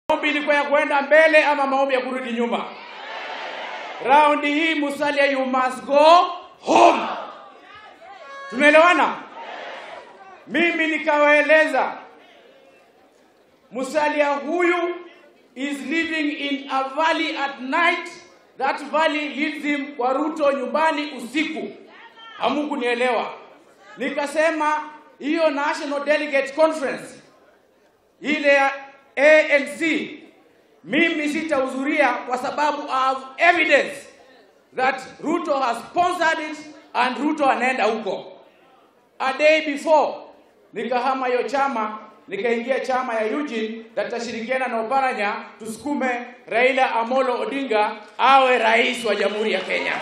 Maombi ilikuwa ya kwenda mbele ama maombi ya kurudi nyuma? Raundi hii Musalia, you must go home. Tumeelewana? Mimi nikawaeleza Musalia huyu is living in a valley at night. That valley leads him kwa Ruto nyumbani usiku. Hamukunielewa. Nikasema hiyo National Delegate Conference ile ya ANC mimi sitahudhuria kwa sababu I have evidence that Ruto has sponsored it and Ruto anaenda huko. A day before nikahama hiyo chama nikaingia chama ya Eugene tatashirikiana na Oparanya tusukume Raila Amolo Odinga awe rais wa Jamhuri ya Kenya.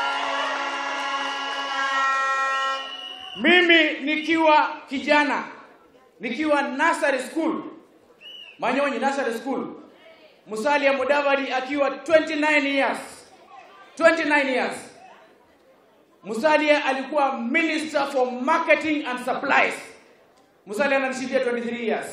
Mimi nikiwa kijana nikiwa nursery school Manyonyi nursery school, Musalia Mudavadi akiwa 29 years 29 years Musalia alikuwa minister for marketing and supplies. Musalia ananishindia 23 years.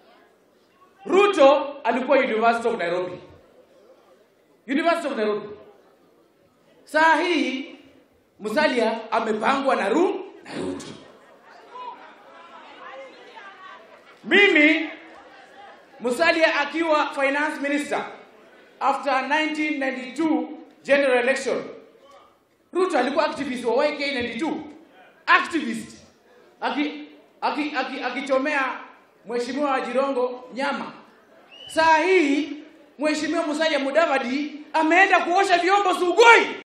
Ruto alikuwa University of Nairobi. University of Nairobi. Saa hii Musalia amepangwa na Ru na Ruto. Mimi Musalia akiwa finance minister after 1992 general election Ruto alikuwa activist wa YK 92 activist aki aki aki akichomea mheshimiwa wa Jirongo nyama. Saa hii mheshimiwa Musalia Mudavadi ameenda kuosha vyombo Sugoi.